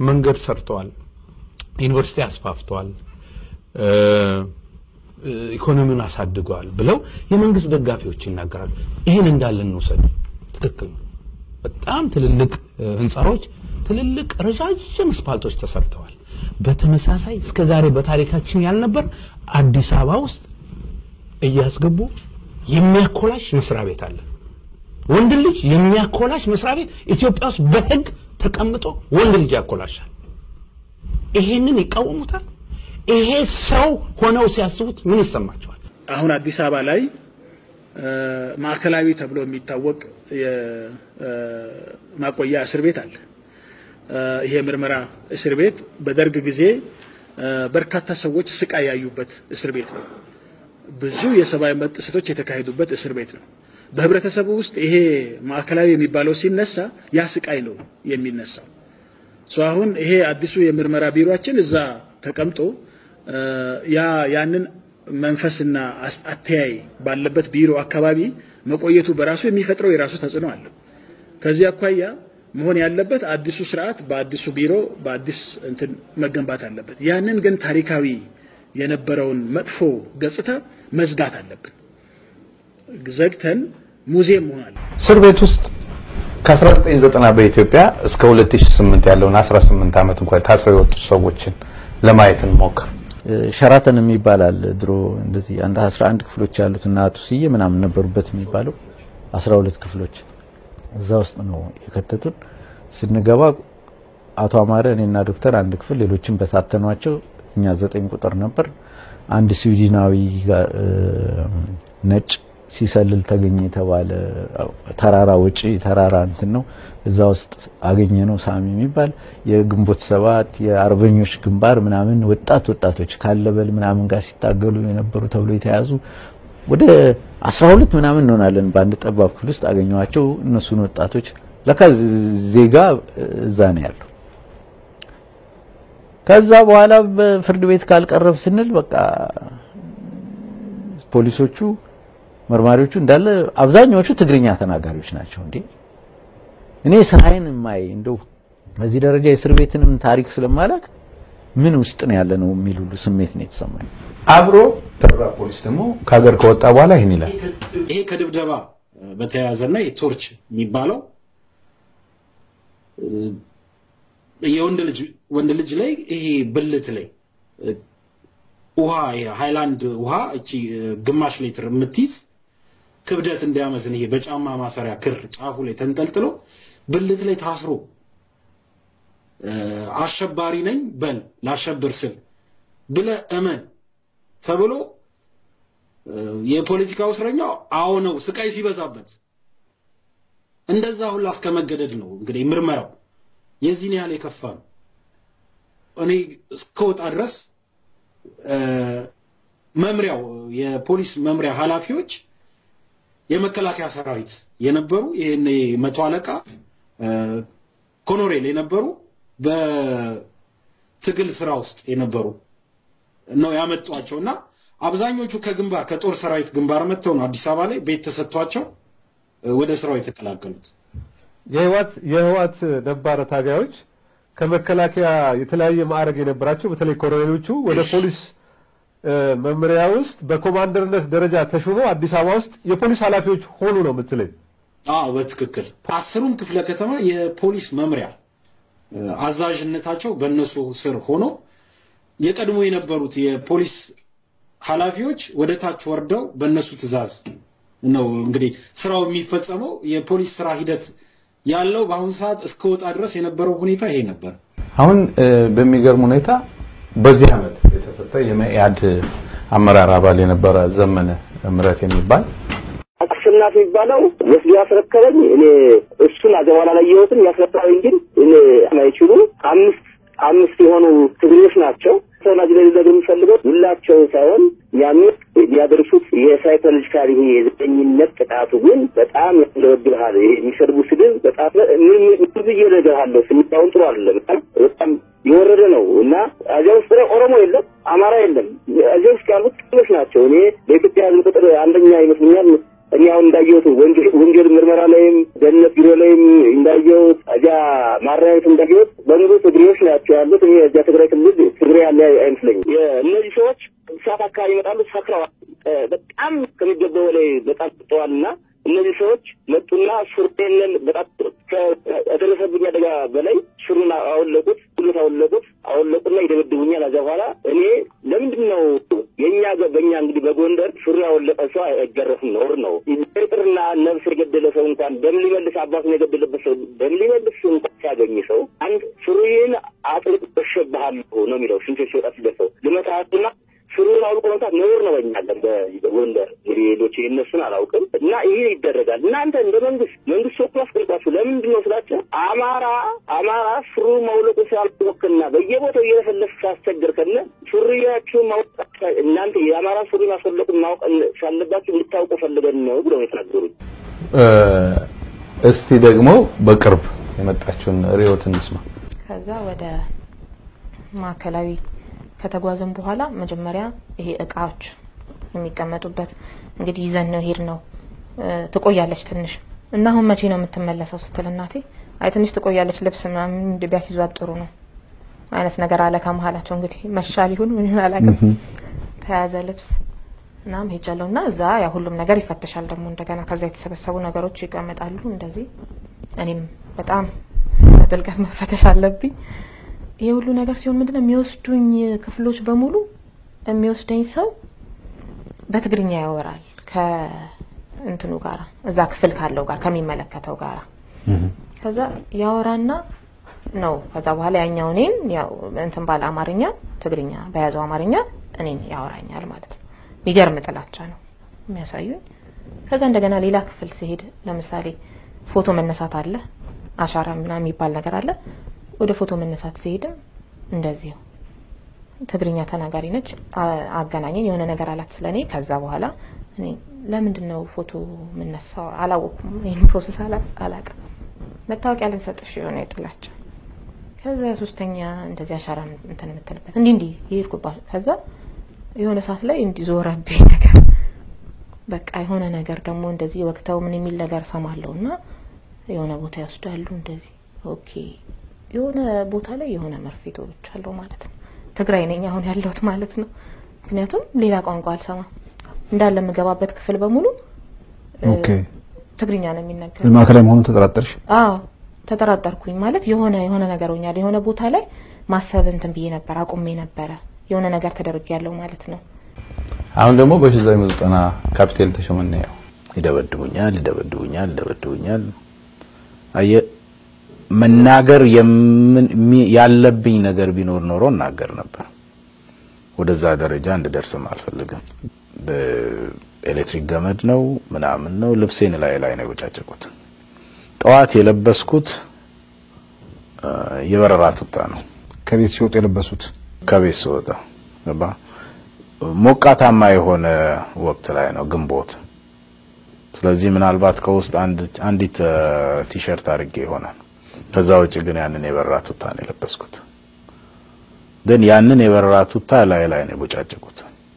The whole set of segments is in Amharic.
መንገድ ሰርተዋል፣ ዩኒቨርሲቲ አስፋፍተዋል፣ እ፣ እ፣ ኢኮኖሚውን አሳድገዋል ብለው የመንግስት ደጋፊዎች ይናገራሉ። ይህን እንዳለ እንውሰድ። ትክክል ነው። በጣም ትልልቅ እ፣ ህንፃዎች፣ ትልልቅ ረዣዥም ስፓልቶች ተሰርተዋል። በተመሳሳይ እስከ ዛሬ በታሪካችን ያልነበር አዲስ አበባ ውስጥ እያስገቡ የሚያኮላሽ መስሪያ ቤት አለ። ወንድ ልጅ የሚያኮላሽ መስሪያ ቤት ኢትዮጵያ ውስጥ በህግ ተቀምጦ ወንድ ልጅ ያኮላሻል። ይሄንን ይቃወሙታል። ይሄ ሰው ሆነው ሲያስቡት ምን ይሰማቸዋል? አሁን አዲስ አበባ ላይ እ፣ ማዕከላዊ ተብሎ የሚታወቅ የማቆያ እስር ቤት አለ። እ፣ ይሄ ምርመራ እስር ቤት በደርግ ጊዜ እ፣ በርካታ ሰዎች ስቃይ ያዩበት እስር ቤት ነው። ብዙ የሰብአዊ መብት ጥሰቶች የተካሄዱበት እስር ቤት ነው። በህብረተሰቡ ውስጥ ይሄ ማዕከላዊ የሚባለው ሲነሳ ያ ስቃይ ነው የሚነሳው። ሶ አሁን ይሄ አዲሱ የምርመራ ቢሮአችን እዛ ተቀምጦ እ፣ ያ ያንን መንፈስና አስ- አተያይ ባለበት ቢሮ አካባቢ መቆየቱ በራሱ የሚፈጥረው የራሱ ተጽዕኖ አለው። ከዚህ አኳያ መሆን ያለበት አዲሱ ስርዓት በአዲሱ ቢሮ በአዲስ እንትን መገንባት አለበት። ያንን ግን ታሪካዊ የነበረውን መጥፎ ገጽታ መዝጋት አለብን። ዘግተን ሙዚየም መሆን አለ እስር ቤት ውስጥ ከ1990 በኢትዮጵያ እስከ 2008 ያለውን 18 ዓመት እንኳን ታስረው የወጡ ሰዎችን ለማየት እንሞክር። ሸራተን የሚባል አለ ድሮ እንደዚህ አንድ 11 ክፍሎች ያሉት እና አቶ ስዬ ምናምን ነበሩበት የሚባለው 12 ክፍሎች እዛ ውስጥ ነው የከተቱን። ስንገባ አቶ አማረ እኔና ዶክተር አንድ ክፍል ሌሎችን በታተኗቸው። እኛ ዘጠኝ ቁጥር ነበር። አንድ ስዊድናዊ ጋ- እ፣ ነጭ ሲሰልል ተገኘ የተባለ ተራራ ወጪ ተራራ እንትን ነው። እዛ ውስጥ አገኘ ነው ሳሚ የሚባል የግንቦት ሰባት የአርበኞች ግንባር ምናምን ወጣት ወጣቶች ካለበል ምናምን ጋር ሲታገሉ የነበሩ ተብሎ የተያዙ ወደ 12 ምናምን እንሆናለን በአንድ ጠባብ ክፍል ውስጥ አገኘዋቸው። እነሱን ወጣቶች ለካ ዜጋ እዛ ነው ያለው። ከዛ በኋላ በፍርድ ቤት ካልቀረብ ስንል በቃ ፖሊሶቹ መርማሪዎቹ እንዳለ አብዛኛዎቹ ትግርኛ ተናጋሪዎች ናቸው። እንዴ እኔ ስራዬን የማይ እንደው በዚህ ደረጃ የእስር ቤትንም ታሪክ ስለማላቅ ምን ውስጥ ነው ያለ ነው የሚል ሁሉ ስሜት ነው የተሰማኝ። አብሮ ተራ ፖሊስ ደግሞ ከሀገር ከወጣ በኋላ ይህን ይላል። ይሄ ከድብደባ በተያያዘና የቶርች የሚባለው እ፣ የወንድ ልጅ ወንድ ልጅ ላይ ይሄ ብልት ላይ እ፣ ውሃ የሃይላንድ ውሃ እቺ እ፣ ግማሽ ሊትር የምትይዝ ክብደት እንዲያመዝን ይሄ በጫማ ማሰሪያ ክር ጫፉ ላይ ተንጠልጥሎ ብልት ላይ ታስሮ እ፣ አሸባሪ ነኝ በል ላሸብር ስል ብለ እመን ተብሎ የፖለቲካው እስረኛው አዎ ነው ስቃይ ሲበዛበት እንደዛ ሁላ እስከ መገደድ ነው እንግዲህ ምርመራው የዚህን ያህል የከፋ ነው። እኔ እስከወጣ ድረስ እ፣ መምሪያው የፖሊስ መምሪያ ኃላፊዎች የመከላከያ ሰራዊት የነበሩ ይህን መቶ አለቃ እ፣ ኮሎኔል የነበሩ በትግል ስራ ውስጥ የነበሩ ነው ያመጧቸው እና አብዛኞቹ ከግንባር ከጦር ሰራዊት ግንባር መጥተው ነው አዲስ አበባ ላይ ቤት ተሰጥቷቸው እ፣ ወደ ስራው የተቀላቀሉት። የህዋት የህዋት ነባር ታጋዮች ከመከላከያ የተለያየ ማዕረግ የነበራቸው በተለይ ኮሎኔሎቹ ወደ ፖሊስ እ፣ መምሪያ ውስጥ በኮማንደርነት ደረጃ ተሹመው አዲስ አበባ ውስጥ የፖሊስ ኃላፊዎች ሆኑ ነው የምትለኝ? አዎ በትክክል አስሩም ክፍለ ከተማ የፖሊስ መምሪያ እ፣ አዛዥነታቸው በእነሱ ስር ሆኖ የቀድሞ የነበሩት የፖሊስ ኃላፊዎች ወደ ታች ወርደው በእነሱ ትዕዛዝ ነው እንግዲህ ስራው የሚፈጸመው። የፖሊስ ስራ ሂደት ያለው በአሁኑ ሰዓት እስከ ወጣ ድረስ የነበረው ሁኔታ ይሄ ነበር። አሁን እ፣ በሚገርም ሁኔታ በዚህ ዓመት የተፈታ የመኢአድ አመራር አባል የነበረ ዘመነ ምረት የሚባል አሸናፊ የሚባለው ወስዶ ያስረከበኝ እኔ እሱን አገባላ ላይ የወትን ያስረከበኝ ግን እኔ አይችሉ አምስት አምስት የሆኑ ትግሬዎች ናቸው። ተወላጅ ላይ ሊዘግ የሚፈልገው ሁላቸው ሳይሆን ያንን ሊያደርሱት የሳይኮሎጂካል ይሄ የዘጠኝነት ጥቃቱ ግን በጣም ያንደበድብሃል። ይሄ የሚሰድቡ ስድብ በጣም ምን ምን ብዬ እነግርሃለሁ። ስሜታውን ጥሩ አይደለም። በጣም የወረደ ነው እና እዚያ ውስጥ ላይ ኦሮሞ የለም፣ አማራ የለም። እዚያ ውስጥ ያሉት ጥቅሞች ናቸው። እኔ በኢትዮጵያ ሕዝብ ቁጥር አንደኛ ይመስለኛል። እኔ አሁን እንዳየሁት ወንጀል ወንጀል ምርመራ ላይም ደህንነት ቢሮ ላይም እንዳየሁት እዚያ ማረሚያ ቤት እንዳየሁት በሙሉ ትግሬዎች ትግሬዎች ናቸው ያሉት። እኔ እዚያ ትግራይ ክልል ትግሬ ያለ አይመስለኝም። እነዚህ ሰዎች ሰዓት አካባቢ ይመጣሉ፣ ሰክረዋል። በጣም ከሚገባው በላይ በጣም ጥጠዋል እና እነዚህ ሰዎች መጡና ሱሬንን በጣም ከደረሰብኝ አደጋ በላይ ሱሩን አወለቁት፣ ሁሉት አወለቁት፣ አወለቁና ይደበድቡኛል። ከዚያ በኋላ እኔ ለምንድን ነው የእኛ በእኛ እንግዲህ በጎንደር ሱሪ ያወለቀ ሰው አይገረፍም፣ ነውር ነው። ይቅርና ነፍስ የገደለ ሰው እንኳን ደም ሊመልስ አባቱን የገደለበት ሰው ደም ሊመልስ እንኳን ሲያገኝ ሰው አንድ ሱሪን አጥልቅ በሸብሃለሁ ነው የሚለው ሽንቶ ሲወጣ ሲደርሰው ልመታትና ሱሪውን አውልቆ መምታት ነውር ነው። በእኛ አለን በጎንደር እንግዲህ ሌሎች የእነሱን አላውቅም እና ይህ ይደረጋል። እናንተ እንደ መንግስት መንግስት ወክሎ አስቀምጣችሁ ለምንድን ነው ስላቸው አማራ አማራ ሱሪ ማውለቁ ሲያልወክና በየቦታው እየለፈለፍ ሲያስቸግር ከነ ሱሪያችሁን ማውጣት እናንተ የአማራ ሱሪ ማስወለቁን ማወቅ ሳለባችሁ እንድታውቁ ፈልገን ነው ብለው ነው የተናገሩኝ። እስቲ ደግሞ በቅርብ የመጣችውን ሪዮት እንስማ። ከዛ ወደ ማዕከላዊ ከተጓዘን በኋላ መጀመሪያ ይሄ እቃዎች የሚቀመጡበት እንግዲህ ይዘን ነው ሄድ ነው ትቆያለች ትንሽ እና አሁን መቼ ነው የምትመለሰው ስትል እናቴ አይ ትንሽ ትቆያለች ልብስ ምናምን ቢያስይዟት ጥሩ ነው አይነት ነገር አለ ከመሀላቸው እንግዲህ መሻል ይሁን ምን ይሁን አላውቅም ተያዘ ልብስ እናም ሄጃለሁ እና እዛ ያ ሁሉም ነገር ይፈተሻል ደግሞ እንደገና ከዛ የተሰበሰቡ ነገሮች ይቀመጣሉ እንደዚህ እኔም በጣም በጥልቀት መፈተሽ አለብኝ ይሄ ሁሉ ነገር ሲሆን ምንድነው የሚወስዱኝ ክፍሎች በሙሉ የሚወስደኝ ሰው በትግርኛ ያወራል ከእንትኑ ጋራ እዛ ክፍል ካለው ጋር ከሚመለከተው ጋራ ከዛ ያወራና ነው ከዛ በኋላ ያኛው እኔን ያው እንትን ባለ አማርኛ ትግርኛ በያዘው አማርኛ እኔን ያወራኛል ማለት ነው። የሚገርም ጥላቻ ነው የሚያሳዩኝ። ከዛ እንደገና ሌላ ክፍል ሲሄድ ለምሳሌ ፎቶ መነሳት አለ፣ አሻራ ምናምን የሚባል ነገር አለ። ወደ ፎቶ መነሳት ሲሄድም እንደዚሁ ትግርኛ ተናጋሪ ነች። አገናኘኝ የሆነ ነገር አላት ስለኔ። ከዛ በኋላ እኔ ለምንድን ነው ፎቶ የምነሳው አላወኩም። ይህን ፕሮሰስ አላውቅም። መታወቂያ ልንሰጥሽ የሆነ የጥላቻ ከዛ ሶስተኛ እንደዚህ አሻራ እንትን የምትልበት እንዲህ እንዲህ የሄድኩባት ከዛ የሆነ ሰዓት ላይ እንዲህ ዞረብኝ ነገር በቃ የሆነ ነገር ደግሞ እንደዚህ ወቅተው ምን የሚል ነገር ሰማለሁ እና የሆነ ቦታ ይወስዳሉ እንደዚህ ኦኬ የሆነ ቦታ ላይ የሆነ መርፌ ተወግቻለሁ ማለት ነው። ትግራይ ነኝ አሁን ያለሁት ማለት ነው። ምክንያቱም ሌላ ቋንቋ አልሰማም። እንዳለ የምገባበት ክፍል በሙሉ ኦኬ ትግርኛ ነው የሚነገር። ማዕከላዊ መሆኑን ተጠራጠርሽ? አዎ ተጠራጠርኩኝ። ማለት የሆነ የሆነ ነገር ሆኛል። የሆነ ቦታ ላይ ማሰብ እንትን ብዬ ነበር፣ አቁሜ ነበረ። የሆነ ነገር ተደርጌ ያለው ማለት ነው። አሁን ደግሞ በ1990 ካፒቴል ተሾመና ያው ይደበድቡኛል፣ ይደበድቡኛል፣ ይደበድቡኛል። አየ መናገር ያለብኝ ነገር ቢኖር ኖሮ እናገር ነበር። ወደዛ ደረጃ እንድደርስም አልፈልግም። በኤሌክትሪክ ገመድ ነው ምናምን ነው ልብሴን ላይ ላይ ነው የቦጫጨቁት። ጠዋት የለበስኩት የበረራ ቱታ ነው። ከቤት ሲወጡ የለበሱት ከቤት ስወጣ ገባ ሞቃታማ የሆነ ወቅት ላይ ነው ግንቦት። ስለዚህ ምናልባት ከውስጥ አንዲት ቲሸርት አድርጌ ይሆናል። ከዛ ውጭ ግን ያንን የበረራ ቱታ ነው የለበስኩት። ግን ያንን የበረራ ቱታ ላይ ላይ ነው የቦጫጨቁት።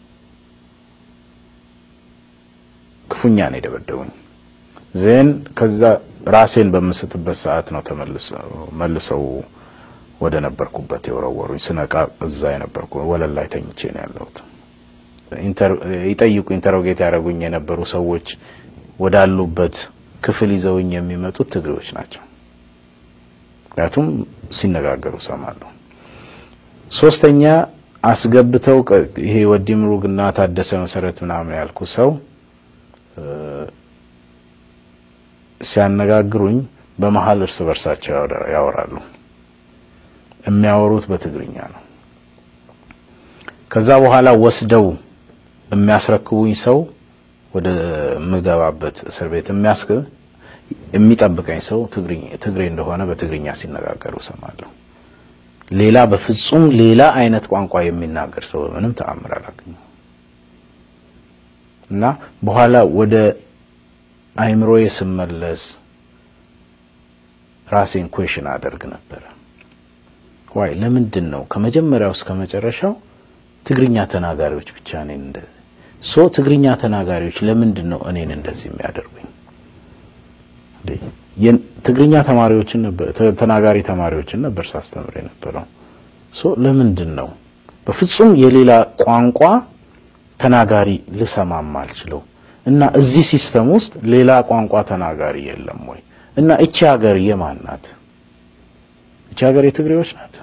ክፉኛ ነው የደበደቡኝ። ዜን ከዛ ራሴን በምስትበት ሰዓት ነው ተመልሰው መልሰው ወደ ነበርኩበት የወረወሩኝ። ስነቃ እዛ የነበርኩ ወለል ላይ ተኝቼ ነው ያለሁት። ይጠይቁ ኢንተሮጌት ያደረጉኝ የነበሩ ሰዎች ወዳሉበት ክፍል ይዘውኝ የሚመጡት ትግሬዎች ናቸው። ምክንያቱም ሲነጋገሩ ሰማለሁ። ሶስተኛ አስገብተው ይሄ ወዲ ምሩግና ታደሰ መሰረት ምናምን ያልኩ ሰው ሲያነጋግሩኝ በመሀል እርስ በርሳቸው ያወራሉ። የሚያወሩት በትግርኛ ነው። ከዛ በኋላ ወስደው የሚያስረክቡኝ ሰው ወደ ምገባበት እስር ቤት የሚያስገ የሚጠብቀኝ ሰው ትግሬ እንደሆነ በትግርኛ ሲነጋገሩ ሰማለሁ። ሌላ በፍጹም ሌላ አይነት ቋንቋ የሚናገር ሰው በምንም ተአምር አላገኘም እና በኋላ ወደ አይምሮዬ ስመለስ ራሴን ኩዌሽን አደርግ ነበረ። ዋይ ለምንድን ነው ከመጀመሪያው እስከ መጨረሻው ትግርኛ ተናጋሪዎች ብቻ እኔን እንደ ሶ ትግርኛ ተናጋሪዎች ለምንድን ነው እኔን እንደዚህ የሚያደርጉኝ? ትግርኛ ተማሪዎችን ነበር ተናጋሪ ተማሪዎችን ነበር ሳስተምር የነበረው። ሶ ለምንድን ነው በፍጹም የሌላ ቋንቋ ተናጋሪ ልሰማም አልችለው? እና እዚህ ሲስተም ውስጥ ሌላ ቋንቋ ተናጋሪ የለም ወይ? እና እቺ ሀገር የማን ናት? እቺ ሀገር የትግሬዎች ናት?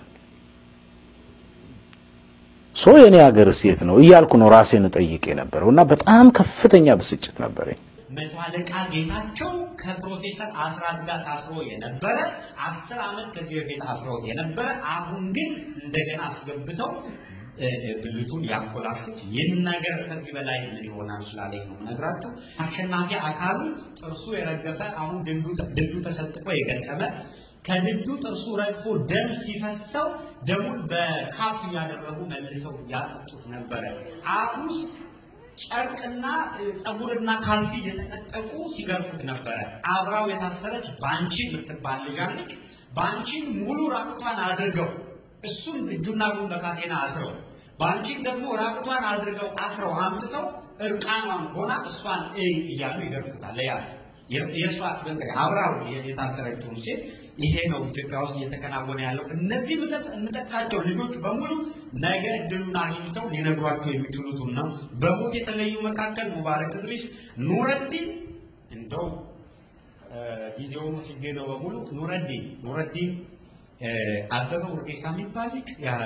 ሶ የኔ ሀገር የት ነው እያልኩ ነው ራሴን እጠይቅ የነበረው እና በጣም ከፍተኛ ብስጭት ነበረኝ። መቶ አለቃ ጌታቸው ከፕሮፌሰር አስራት ጋር ታስሮ የነበረ አስር ዓመት ከዚህ በፊት አስረውት የነበረ አሁን ግን እንደገና አስገብተው ብልቱን ያኮላሹት ይህን ነገር ከዚህ በላይ ምን ይሆናል ስላለኝ ነው ነግራችሁ። አሸናፊ አካሉ ጥርሱ የረገፈ አሁን ድዱ ተሰጥቆ የገጠመ ከድዱ ጥርሱ ረግፎ ደም ሲፈሰው ደሙን በካፕ እያደረጉ መልሰው ያጠጡት ነበረ። አፍ ውስጥ ጨርቅና ጸጉርና ካልሲ እየተጠጠቁ ሲገርፉት ነበረ። አብራው የታሰረች ባንቺ የምትባል ልጅ አለች። ባንቺን ሙሉ ራቁቷን አድርገው እሱን እጁና እግሩን በካቴና አስረው ባንቺን ደግሞ ራቁቷን አድርገው አስረው አምጥተው እርቃኗን ሆና እሷን እይ እያሉ ይገርፉታል። ያት የእሷ አብራው የታሰረችውን ሴት ይሄ ነው ኢትዮጵያ ውስጥ እየተከናወነ ያለው። እነዚህ የምጠቅሳቸው ልጆች በሙሉ ነገ እድሉን አግኝተው ሊነግሯቸው የሚችሉትን ነው። በሞት የተለዩ መካከል ሙባረክ እድሪስ፣ ኑረዲን እንደው ጊዜውን ሲጌ ነው በሙሉ ኑረዲን ኑረዲን አበበ ውርጌሳ የሚባል ልጅ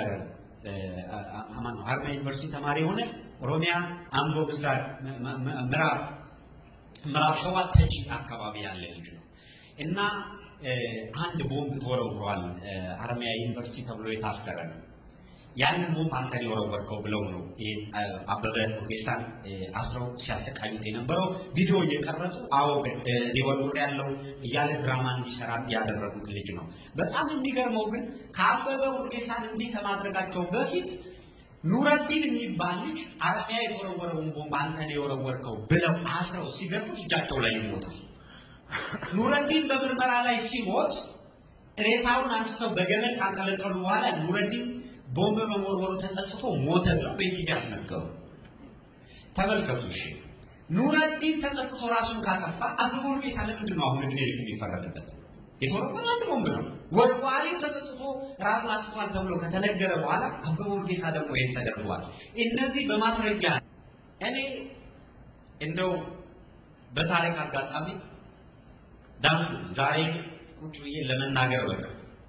ሀረማያ ዩኒቨርሲቲ ተማሪ የሆነ ኦሮሚያ አምቦ ምስራቅ ምዕራብ ምዕራብ ሸዋ ተጂ አካባቢ ያለ ልጅ ነው እና አንድ ቦምብ ተወረውሯል። ሀረማያ ዩኒቨርሲቲ ተብሎ የታሰረ ነው። ያንን ቦምብ አንተን የወረወርከው ብለው ነው አበበ ውርጌሳን አስረው ሲያሰቃዩት የነበረው። ቪዲዮ እየቀረጹ አዎ ሊወርውር ያለው እያለ ድራማ እንዲሰራ ያደረጉት ልጅ ነው። በጣም የሚገርመው ግን ከአበበ ውርጌሳን እንዲህ ከማድረጋቸው በፊት ኑረዲን የሚባል ልጅ ሀረማያ የተወረወረውን ቦምብ አንተን የወረወርከው ብለው አስረው ሲገርፉት እጃቸው ላይ ይሞታል። ኑረዲን በምርመራ ላይ ሲሞት ሬሳውን አንስተው በገመድ ካንጠለጠሉ በኋላ ኑረዲን ቦምብ በመወርወሩ ተጸጽቶ ሞተ ብለው በኢትዮጵያ ያስነገሩ። ተመልከቱ። እሺ ኑረዲን ተጸጽቶ ራሱን ካጠፋ አበበ ውርጌሳ ለምንድን ነው አሁን እድሜ ልክ የሚፈረድበት? የተወረወረ አንድ ቦምብ ነው። ወርዋሪ ተጸጽቶ ራሱን አጥፍቷል ተብሎ ከተነገረ በኋላ አበበ ውርጌሳ ደግሞ ይህን ተደርጓል። እነዚህ በማስረጃ እኔ እንደው በታሪክ አጋጣሚ ዳም ዛሬ ቁጭ ብዬ ለመናገር በቃ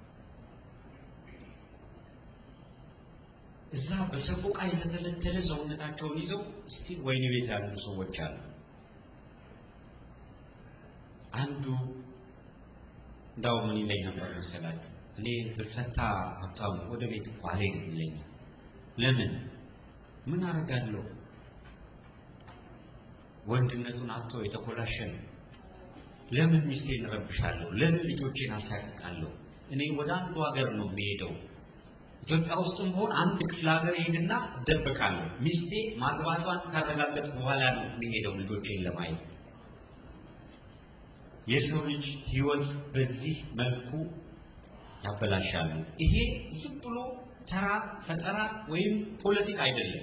እዛ በሰቆቃ የተተለተለ ሰውነታቸውን ይዘው እስቲ ወይኒ ቤት ያሉ ሰዎች አሉ። አንዱ እንዳው ምን ይለኝ ነበር መሰላችሁ? እኔ ብፈታ ሀብታሙ ወደ ቤት እኮ አልሄድም ይለኛል። ለምን? ምን አደርጋለሁ? ወንድነቱን አጥቶ የተኮላሸ ነው። ለምን ሚስቴን እረብሻለሁ? ለምን ልጆቼን አሳቅቃለሁ? እኔ ወደ አንዱ ሀገር ነው የሚሄደው። ኢትዮጵያ ውስጥም ቢሆን አንድ ክፍለ ሀገር ሄድና እደበቃለሁ። ሚስቴ ማግባቷን ካረጋገጥ በኋላ ነው የሚሄደው ልጆቼን ለማየት። የሰው ልጅ ህይወት በዚህ መልኩ ያበላሻሉ። ይሄ ዝም ብሎ ተራ ፈጠራ ወይም ፖለቲካ አይደለም።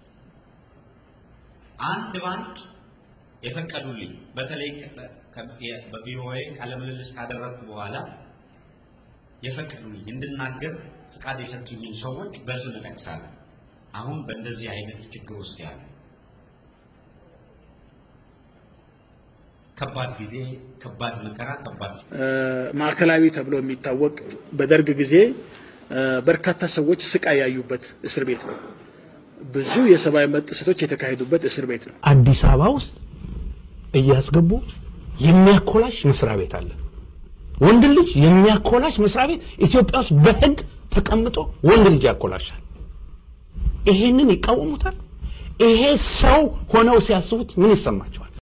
አንድ ባንድ የፈቀዱልኝ በተለይ በቪኦኤ ቃለምልልስ ካደረግኩ በኋላ የፈቀዱልኝ እንድናገር ፍቃድ የሰጡኝን ሰዎች በስም እጠቅሳለሁ። አሁን በእንደዚህ አይነት ችግር ውስጥ ያሉ ከባድ ጊዜ፣ ከባድ መከራ፣ ከባድ ማዕከላዊ ተብሎ የሚታወቅ በደርግ ጊዜ በርካታ ሰዎች ስቃይ ያዩበት እስር ቤት ነው። ብዙ የሰብአዊ መብት ጥሰቶች የተካሄዱበት እስር ቤት ነው። አዲስ አበባ ውስጥ እያስገቡ የሚያኮላሽ መስሪያ ቤት አለ። ወንድ ልጅ የሚያኮላሽ መስሪያ ቤት ኢትዮጵያ ውስጥ በህግ ተቀምጦ ወንድ ልጅ ያኮላሻል። ይሄንን ይቃወሙታል። ይሄ ሰው ሆነው ሲያስቡት ምን ይሰማቸዋል?